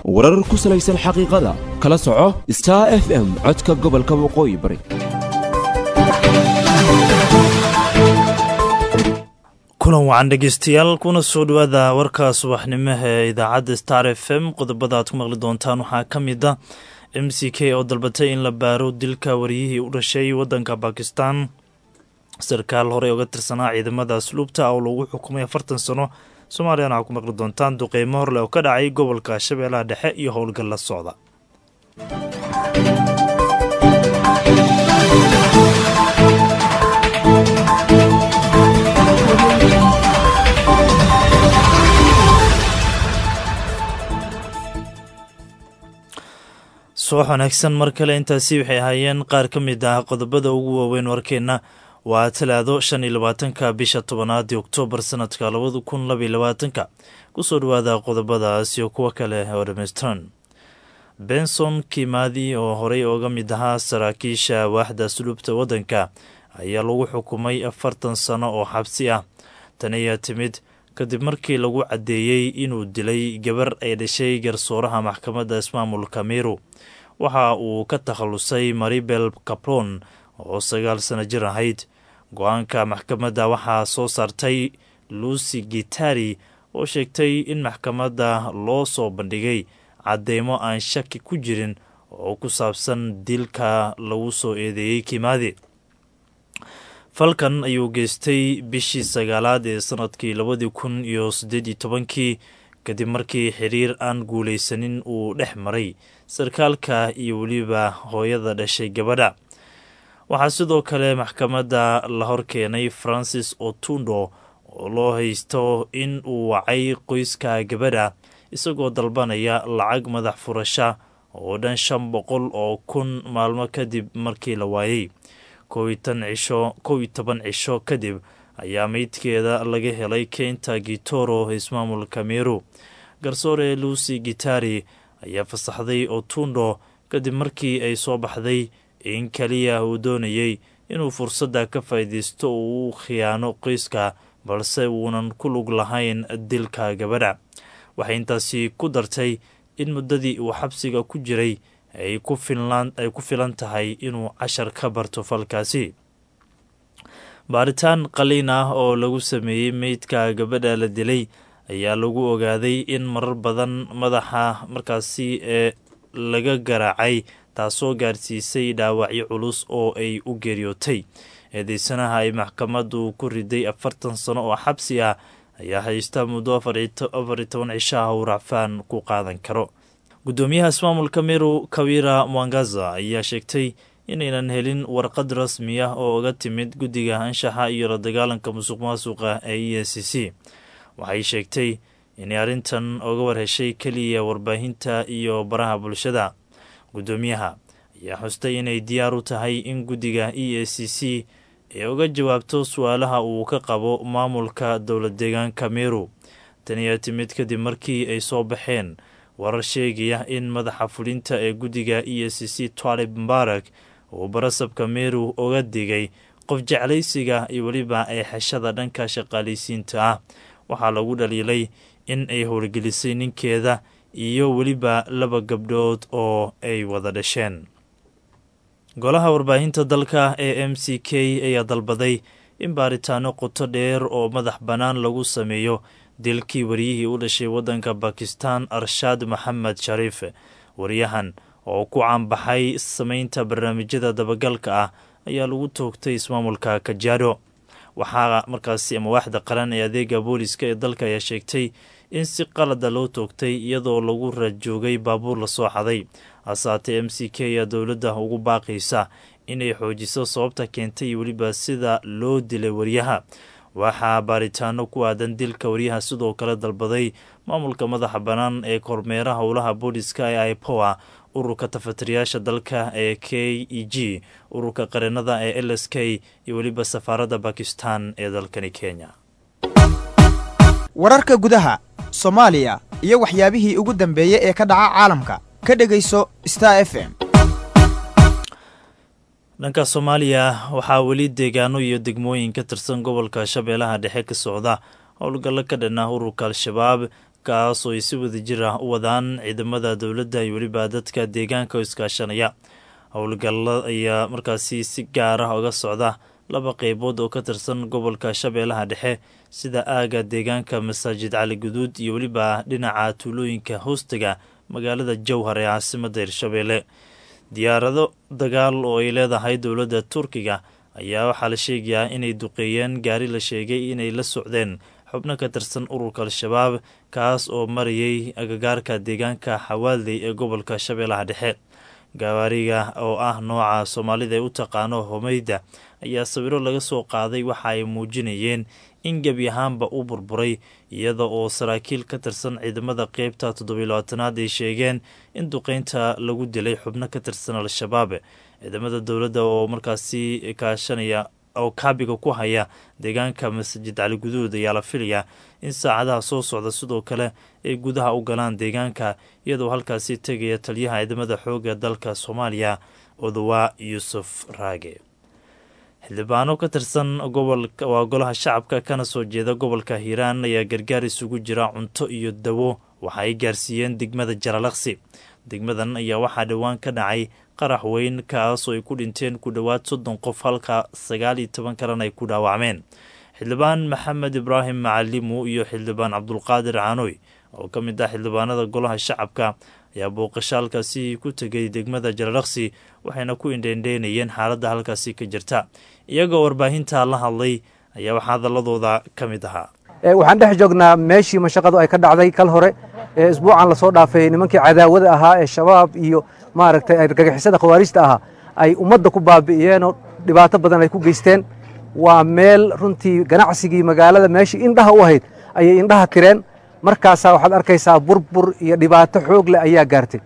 warar ku salaysan xaqiiqada kala soco star f m codka gobolka waqooyi bari kulan wacan dhegeystayaal kuna soo dhowaada warka subaxnimaha ee idaacadda star f m qodobada aad ku maqli doontaan waxaa ka mid a m c k oo dalbatay in la baaro dilka wariyihii u dhashay waddanka bakistan sarkaal horey oga tirsanaa ciidamada asluubta oo lagu xukumay afartan sano soomaaliyana waxaa ku maqli doontaan duqeymo horleh oo ka dhacay gobolka shabeellaha dhexe iyo howlgal la socda subax wanaagsan mar kale intaasi waxay ahaayeen qaar ka mid ah qodobada ugu waaweyn warkeenna waa talaado shan iyo labaatanka bisha tobanaadii oktoobar sanadka labada kun labaiyo labaatanka kusoo dhawaada qodobadaas iyo kuwo kale oo dhammaystiran benson kimaadi oo horey oga mid ahaa saraakiisha waaxda asluubta waddanka ayaa lagu xukumay afartan sano oo xabsi ah tan ayaa timid kadib markii lagu caddeeyey inuu dilay gabar ay dhashay garsooraha maxkamadda ismaamulka meru waxa uu ka takhallusay maribel caplon oo sagaal sano jir ahayd go-aanka maxkamadda waxaa soo saartay lucy gitari oo sheegtay in maxkamadda loo soo bandhigay cadeymo aan shaki ku jirin oo ku saabsan dilka lagu soo eedeeyey kimaadi falkan ayuu geystay bishii sagaalaad ee sanadkii labadii kun iyo siddeed iyo tobankii kadib markii xiriir aan guulaysanin uu dhex maray sarkaalka iyo weliba hooyada dhashay gabadha waxaa sidoo kale maxkamadda la hor keenay francis otundo oo loo haysto in uu wacay qoyska gabadha isagoo dalbanaya lacag madax furasha oo dhan shan boqol oo kun maalmo kadib markii la waayey kow iyo toban cisho kadib ayaa meydkeeda laga helay keynta gitoro ismaamulka meru garsoore lucy gitari ayaa fasaxday otundo kadib markii ay soo baxday in keliya uu doonayey inuu fursadda ka faa'iidaysto uu u khiyaano qoyska balse uunan ku lug lahayn dilka gabadha waxay intaasi ku dartay in muddadii uu xabsiga ku jiray ay ku filan tahay inuu cashar ka barto falkaasi baaritaan qaliin ah oo lagu sameeyey meydka gabadha la dilay ayaa lagu ogaaday in marar badan madaxa markaasi ee laga garaacay taasoo gaarsiisay dhaawacyo culus oo ay u geeriyootay eedeysanaha ay maxkamaddu ku riday afartan sano oo xabsi ah ayaa haysta muddo afar iyo toban cisho ah uu racfaan ku qaadan karo guddoomiyaha ismaamulka meru kawira mwangaza ayaa sheegtay inaynan helin warqad rasmi ah oo uga timid guddiga anshaxa iyo la dagaalanka musuq maasuqa ee e n c c waxay sheegtay inay arrintan oga warheshay keliya warbaahinta iyo baraha bulshada guddoomiyaha ayaa xustay inay diyaar u tahay in guddiga e a c c ay uga jawaabto su-aalaha uu ka qabo maamulka dowlad deegaanka meru tan ayaa timid kadib markii ay soo baxeen warar sheegaya in madaxa fulinta ee guddiga e a c c twalib mbarak uu barasabka meru uga digay qof jeclaysiga iyo weliba eexashada dhanka shaqaalaysiinta ah waxaa lagu dhaliilay in ay howlgelisay ninkeeda iyo weliba laba gabdhood oo ay wada dhasheen golaha warbaahinta dalka ee m c k ayaa dalbaday in baaritaano qoto dheer oo madax bannaan lagu sameeyo dilkii wariyihii u dhashay waddanka bakistan arshaad maxamed shariif wariyahan oo ku caanbaxay samaynta barnaamijyada dabagalka ah ayaa lagu toogtay ismaamulka kajaado waxaa markaasi ama waaxda qaran ee adeega booliska ee dalka ayaa sheegtay in si qalada loo toogtay iyadoo lagu raadjoogay baabuur lasoo xaday hasaatee m c k ayaa dowladda ugu baaqaysa inay xoojiso sababta keentay iyo weliba sida loo dilay wariyaha waxaa baaritaano ku aadan dilka waryaha sidoo kale dalbaday maamulka madaxa bannaan ee kormeera howlaha booliska ee ipoa ururka tafatiriyaasha dalka ee k e g ururka qareenada ee l s k iyo weliba safaaradda bakistan ee dalkani kenya wararka gudaha soomaaliya iyo waxyaabihii ugu dambeeyey ee ka dhaca caalamka ka dhegayso star f m dhanka soomaaliya waxaa weli deegaano iyo degmooyin ka tirsan gobolka shabeellaha dhexe ka socda howlgallo ka dhan ah ururka al-shabaab kaas oo ay si wadajir ah u wadaan ciidamada dowladda iyo weliba dadka deegaanka oo iskaashanaya howlgalla ayaa markaasi si gaar ah uga socda laba qeybood oo ka tirsan gobolka shabeellaha dhexe sida aaga deegaanka masaajid cali guduud iyo weliba dhinaca tuulooyinka hoostiga magaalada jowhar ee caasimadda hirshabeelle diyaarado dagaal oo ay leedahay dowladda turkiga ayaa waxaa la sheegayaa inay duqeeyeen gaari la sheegay inay la socdeen xubno ka tirsan ururka al-shabaab kaas oo marayay agagaarka deegaanka xawaalday ee gobolka shabeellaha dhexe gawaariga oo ah nooca soomaalida ee u taqaano homeyda ayaa sawiro laga soo qaaday waxa ay muujinayeen in gebi ahaanba u burburay iyada oo saraakiil ka tirsan ciidamada qeybta toddobiy labaatanaad ay sheegeen in duqeynta lagu dilay xubno ka tirsan al-shabaab ciidamada dowladda oo markaasi kaashanaya oo kaabiga ku haya deegaanka masajid cali guduud ayaa la filayaa in saacadaha soo socda sidoo kale ay gudaha u galaan deegaanka iyadoo halkaasi tegaya taliyaha ciidamada xoogga dalka soomaaliya odowaa yuusuf raage xildhibaano ka tirsan gobolka waa golaha shacabka kana soo jeeda gobolka hiiraan ayaa gargaar isugu jira cunto iyo dawo waxa ay gaarsiiyeen degmada jaralaqsi degmadan ayaa waxaa dhowaan ka dhacay qarax weyn kaasoo ay ku dhinteen ku dhowaad soddon qof halka sagaal iyo toban kalena ay ku dhaawacmeen xildhibaan maxamed ibraahim macalimu iyo xildhibaan cabdulqaadir caanoy oo ka mid ah xildhibaanada golaha shacabka ayaa booqasho halkaasi ku tegay degmada jaralaqsi waxayna ku indheendheynayeen xaaladda halkaasi ka jirta iyagoo warbaahinta la hadlay ayaa waxaa hadaladooda ka mid ahaa waxaan dhex joognaa meeshii mashaqadu ay ka dhacday kal hore ee isbuucan lasoo dhaafay nimankii cadaawada ahaa ee shabaab iyo maaragtay argagixisada khawaarijta ahaa ay ummadda ku baabi'iyeenoo dhibaato badan ay ku geysteen waa meel runtii ganacsigii magaalada meeshii indhaha u ahayd ayay indhaha tireen markaasaa waxaad arkaysaa burbur iyo dhibaato xoog leh ayaa gaartay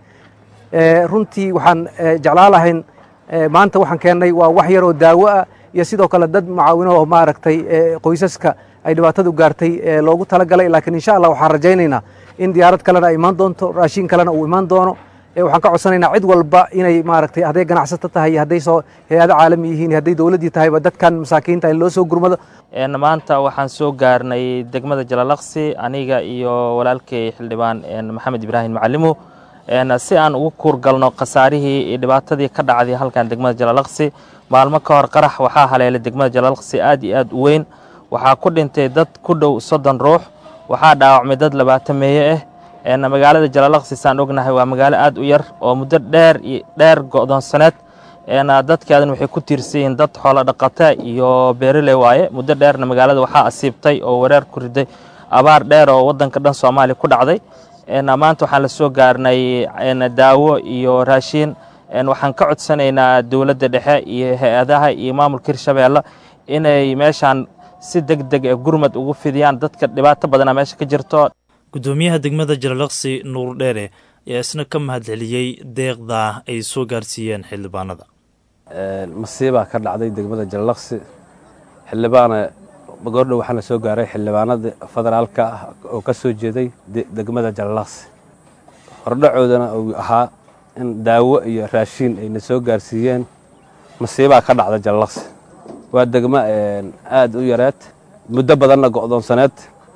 runtii waxaan jeclaan lahayn maanta waxaan keennay waa wax yaroo daawo ah iyo sidoo kale dad mucaawino oo maaragtay qoysaska ay dhibaatadu gaartay loogu talagalay laakiin insha allah waxaan rajaynaynaa in diyaarad kalena ay imaan doonto raashin kalena uu imaan doono waxaan ka codsanaynaa cid walba inay maaragtay hadday ganacsato tahay hadday soo hay-ado caalami yihiin hadday dowladdii tahayba dadkan masaakiinta in loo soo gurmado maanta waxaan soo gaarnay degmada jalalaqsi aniga iyo walaalkay xildhibaan maxamed ibraahim macalimu si aan ugu kuurgalno khasaarihii iyo dhibaatadii ka dhacday halkan degmada jalalaqsi maalmo ka hor qarax waxaa haleelay degmada jalalaqsi aad iyo aad u weyn waxaa ku dhintay dad ku dhow soddon ruux waxaa dhaawacmay dad labaatan meeye ah magaalada jalalaqsi saan ognahay waa magaalo aad u yar oo muddo dheer iyo dheer go'doonsaneed dadkeedan waxay ku tiirsan yihiin dad xoolo dhaqata iyo beeraley waaye muddo dheerna magaalada waxaa asiibtay oo wareer ku riday abaar dheer oo waddanka dhan soomaaliya ku dhacday maanta waxaan la soo gaarnay daawo iyo raashiin waxaan ka codsanaynaa dowladda dhexe iyo hay-adaha iyo maamulka hirshabeelle inay meeshaan si deg deg ee gurmad ugu fidiyaan dadka dhibaato badana meesha ka jirto gudoomiyaha degmada jalalaqsi nuur dheere ayaa isna ka mahadceliyey deeqda ay soo gaarsiiyeen xildhibaanada masiibaa ka dhacday degmada jalalaqsi xildhibaana goordhow waxaana soo gaaray xildhibaanada federaalka ah oo ka soo jeeday degmada jalalaqsi hordhacoodana uu ahaa in daawo iyo raashiin ayna soo gaarsiiyeen masiibaa ka dhacda jalalaqsi waa degmo aad u yareed muddo badanna go'doonsaneed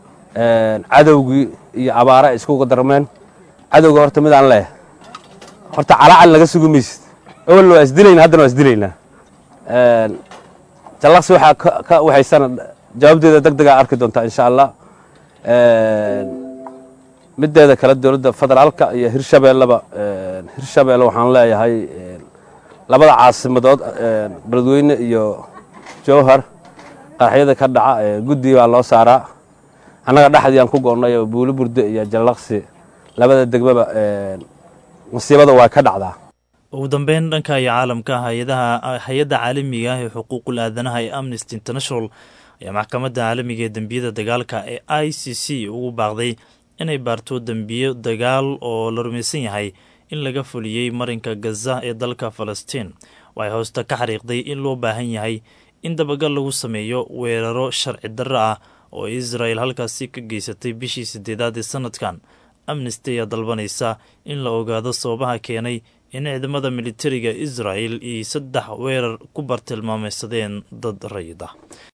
cadowgii iyo abaara ay iskuga darmeen cadowga horta midaan leeh horta calaacal naga sugi maysid awalna waa isdilayna haddana waa isdilaynaa jallaqsi waxaa ka waxaysana jawaabteeda deg degaa arki doontaa insha allah mideeda kale dowladda federaalka iyo hirshabeelleba hirshabeelle waxaan leeyahay labada caasimadood beledweyne iyo jowhar qaraxyada ka dhaca guddi baa loo saaraa annaga dhexdii aan ku go'nay oo buulo burde iyo jallaqsi labada degmaba masiibada waa ka dhacdaa ugu dambeyn dhanka iyo caalamka hay-adaha hay-adda caalamiga ah ee xuquuqul aadanaha ee amnesty international ayaa maxkamadda caalamiga ee dembiyada dagaalka ee i c c ugu baaqday inay baarto dembiyo dagaal oo la rumaysan yahay in laga fuliyey marinka gaza ee dalka falastiin waxay hoosta ka xariiqday in loo baahan yahay in dabagal lagu sameeyo weeraro sharci darro ah oo israel halkaasi ka geysatay bishii sideedaad ee sanadkan amnesty ayaa dalbanaysa in la ogaado sababaha keenay in ciidamada militariga israel iyo saddex weerar ku bartilmaameysadeen dad rayid ah